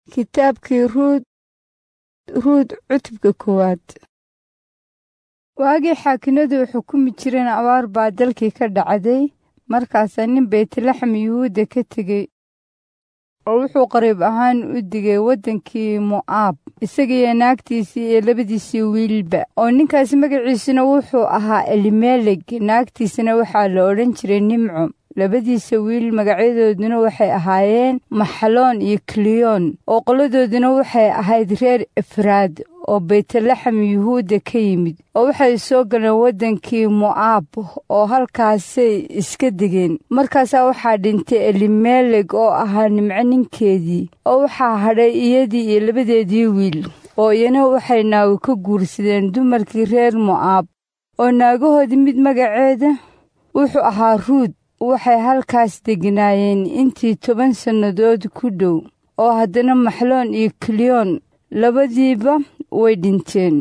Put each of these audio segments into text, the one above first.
kitaabkii ruud ruud cutubka koowaad waagii xaakinadu xukumi jireen abaar baa dalkii ka dhacday markaasaa nin baytlaxam yuhuudda ka tegey oo wuxuu qariib ahaan u digay waddankii mo'aab isagiiyo naagtiisii iyo labadiisii wiilba oo ninkaas magaciisuna wuxuu ahaa elimeleg naagtiisana waxaa la odhan jiray nimco labadiisa wiil magacyadooduna waxay ahaayeen maxaloon iyo kiliyoon oo qoladooduna waxay ahayd reer efraad oo baytlaxam yuhuudda ka yimid oo waxay soo galeen waddankii mo'aab oo halkaasay iska degeen markaasaa waxaa dhintay elimeleg oo ahaa nimco ninkeedii oo waxaa hadhay iyadii iyo labadeedii wiil oo iyana waxay naago ka guursadeen dumarkii reer mo'aab oo naagahoodii mid magaceeda wuxuu ahaa ruud waxay halkaas degnaayeen intii toban sannadood ku dhow oo haddana maxloon iyo kiliyoon labadiiba way dhinteen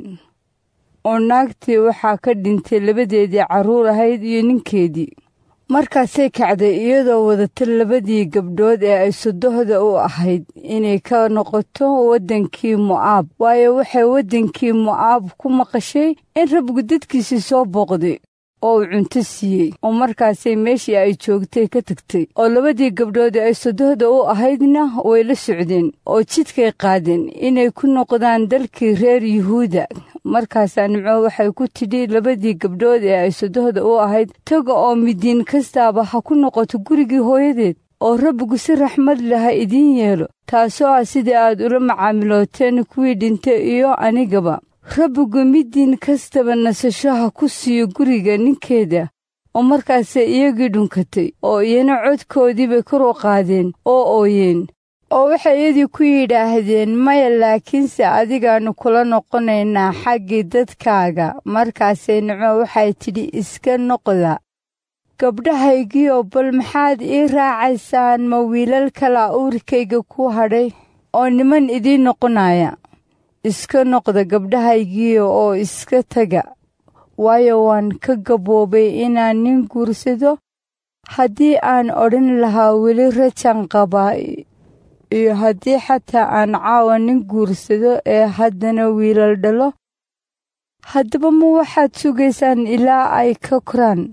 oo naagtii waxaa ka dhintay labadeedii carruur ahayd iyo ninkeedii markaasay kacday iyadoo wadata labadii gabdhood ee ay sodohda u ahayd inay ka noqoto waddankii mo'aab waayo waxay waddankii mo'aab ku maqashay in rabbigu dadkiisii soo booqday oo uu cunto siiyey oo markaasay meeshii ay joogtay ka tagtay oo labadii gabdhood ay sodohda u ahaydna way la socdeen oo jidkay qaadeen inay ku noqdaan dalkii reer yuhuuda markaasaa nimco waxay ku tidhi labadii gabdhood ee ay sodohda u ahayd taga oo midiin kastaaba ha ku noqoto gurigii hooyadeed oo rabbigu si raxmad leh ha idiin yeelo taasoo ah sidii aad ula macaamilooteen kuwii dhintay iyo anigaba rabbigu midiin kastaba nasasho ha ku siiyo guriga ninkeeda oo markaasay iyagii dhunkatay oo iyana codkoodiibay kor u qaadeen oo ooyeen oo waxay iyadii ku yidhaahdeen maya laakiinse adigaannu kula noqonaynaa xaggii dadkaaga markaasay nico waxay tidhi iska noqda gabdhahaygiioo bal maxaad ii raacaysaan ma wiilal kala uurkayga ku hadhay oo niman idiin noqonaya iska noqda gabdhahaygiiyo oo iska taga waayo waan ka gaboobay inaan nin guursado haddii aan odhan lahaa weli rajan qabaa iyo haddii xataa aan caawa nin guursado ee haddana wiilal dhalo haddaba ma waxaad sugaysaan ilaa ay ka koraan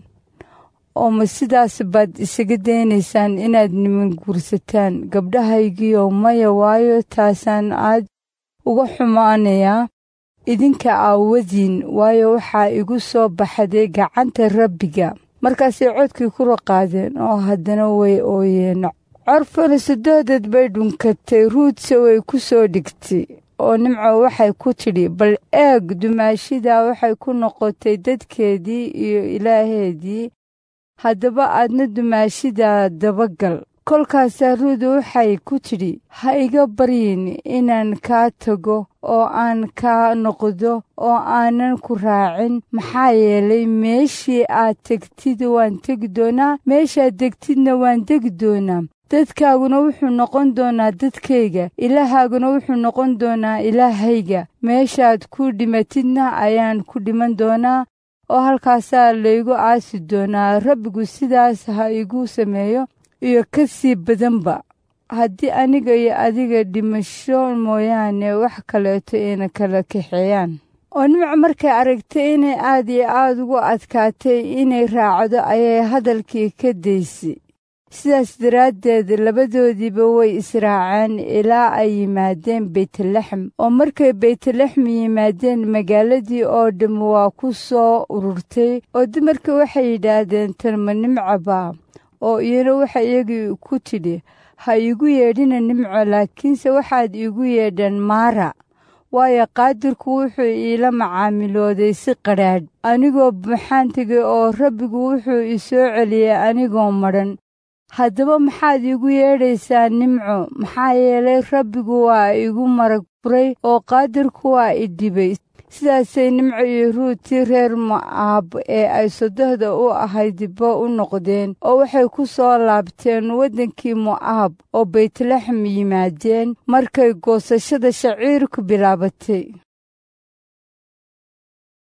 oo ma sidaas baad isaga daynaysaan inaad niman guursataan gabdhahaygiiyo maya waayo taasaan aad uga xumaanayaa idinka aawadiin waayo waxaa igu soo baxday gacanta rabbiga markaasay codkii kura qaadeen oo haddana way ooyeen corfana sadoodeed bay dhunkatay ruudse way ku soo dhigtay oo nimco waxay ku tidhi bal eeg dumaashidaa waxay ku noqotay dadkeedii iyo ilaaheedii haddaba aadna dumaashidaa dabagal kolkaasaa ruud waxay ku tidhi ha iga baryin inaan kaa tago oo aan kaa noqdo oo aanan ku raacin maxaa yeelay meeshii aad tegtid waan tegi doonaa meeshaad degtidna waan degi doonaa dadkaaguna wuxuu noqon doonaa dadkayga ilaahaaguna wuxuu noqon doonaa ilaahayga meeshaad ku dhimatidna ayaan ku dhiman doonaa oo halkaasaa laygu aasi doonaa rabbigu sidaas ha igu sameeyo iyo ka sii badanba haddii aniga iyo adiga dhimasho mooyaane wax kaleeto ayna kala kaxeeyaan oo nimco markay aragtay inay aad iyo aad ugu adkaatay inay raacdo ayay hadalkii ka daysay sidaas daraaddeed labadoodiiba way israaceen ilaa ay yimaadeen beytlaxem oo markay beytlaxem yimaadeen magaaladii oo dhamm waa ku soo ururtay oo dumarkii waxay yidhaahdeen tanma nimcaba oo iyana waxa iyagii ku tidhi ha iigu yeedhina nimco laakiinse waxaad iigu yeedhaan maara waayo qaadirku wuxuu iila macaamilooday si qadhaadh anigoo maxaan tegay oo rabbigu wuxuu i soo celiyey anigoo madhan haddaba maxaad iigu yeedhaysaa nimco maxaa yeelay rabbigu waa igu marag furay oo qaadirku waa i dhibay sidaasay nimco iyo ruutii reer mo'aab ee ay sodohda u ahaydba u noqdeen oo waxay ku soo laabteen waddankii mo'aab oo baytlaxem yimaadeen markay goosashada shaciirku bilaabatay